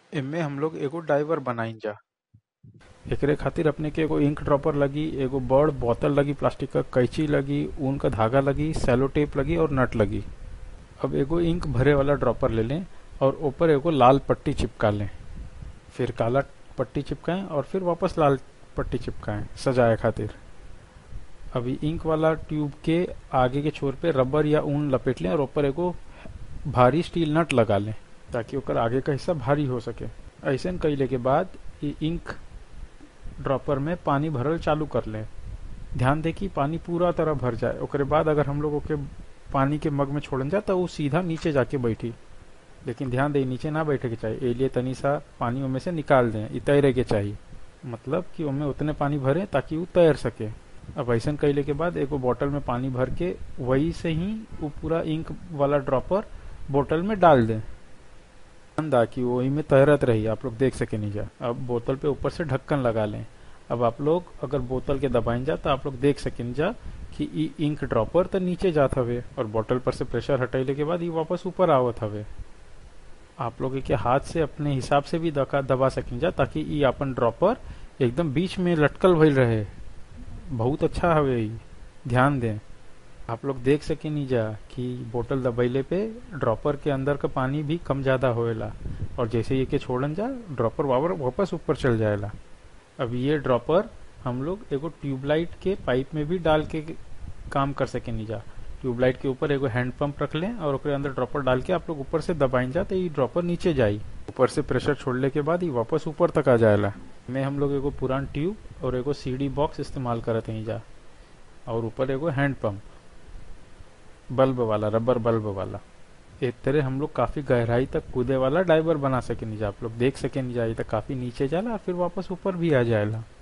एमे हम लोग एगो डाइवर बनाइन जा एकरे खातिर अपने के एगो इंक ड्रॉपर लगी एगो बड़ बोतल लगी प्लास्टिक का कैंची लगी ऊन का धागा लगी सेलो टेप लगी और नट लगी अब एगो इंक भरे वाला ड्रॉपर ले लें और ऊपर एगो लाल पट्टी चिपका लें फिर काला पट्टी चिपकाएं और फिर वापस लाल पट्टी चिपकाएं सजाए खातिर अभी इंक वाला ट्यूब के आगे के छोर पे रबर या ऊन लपेट लें और ऊपर एगो भारी स्टील नट लगा लें ताकि ओकर आगे का हिस्सा भारी हो सके ऐसे कैले के बाद ये इंक ड्रॉपर में पानी भरल चालू कर लें ध्यान दे कि पानी पूरा तरह भर जाए ओकरे बाद अगर हम लोग ओके पानी के मग में छोड़न जाए तो वो सीधा नीचे जाके बैठी लेकिन ध्यान दे नीचे ना बैठे के चाहिए लिए तनी सा पानी उनमें से निकाल दें ई तैरे के चाहिए मतलब कि उनमें उतने पानी भरे ताकि वो तैर सके अब ऐसा कैले के बाद एगो बोतल में पानी भर के वही से ही वो पूरा इंक वाला ड्रॉपर बोतल में डाल दें दा कि वही में तैरत रही आप लोग देख सके नहीं जा अब बोतल पे ऊपर से ढक्कन लगा लें अब आप लोग अगर बोतल के दबाइन जा तो आप लोग देख सकें जा कि ई इंक ड्रॉपर तो नीचे जात हवे और बोतल पर से प्रेशर हटैले के बाद ये वापस ऊपर आवत हवे आप लोग के हाथ से अपने हिसाब से भी दका दबा सकें जा ताकि ई अपन ड्रॉपर एकदम बीच में लटकल भइल रहे बहुत अच्छा हवे ई ध्यान दें आप लोग देख सके नहीं जा कि बोतल दबैले पे ड्रॉपर के अंदर का पानी भी कम ज्यादा होएला और जैसे ये के छोड़न जा ड्रॉपर वावर वापस ऊपर चल जाएला अब ये ड्रॉपर हम लोग एगो ट्यूबलाइट के पाइप में भी डाल के काम कर सके नहीं जा ट्यूबलाइट के ऊपर एगो हैंड पंप रख लें और ओकरे अंदर ड्रॉपर डाल के आप लोग ऊपर से दबाइन जा तो ये ड्रॉपर नीचे जाई ऊपर से प्रेशर छोड़ने के बाद ये वापस ऊपर तक आ जाएला में हम लोग एगो पुरान ट्यूब और एगो सीडी बॉक्स इस्तेमाल करते हैं जा और ऊपर एगो हैंड पंप बल्ब वाला रबर बल्ब वाला एक तरह हम लोग काफी गहराई तक कूदे वाला डाइवर बना सके नहीं जा आप लोग देख सके नहीं जा ये तक काफी नीचे जाला और फिर वापस ऊपर भी आ जाएला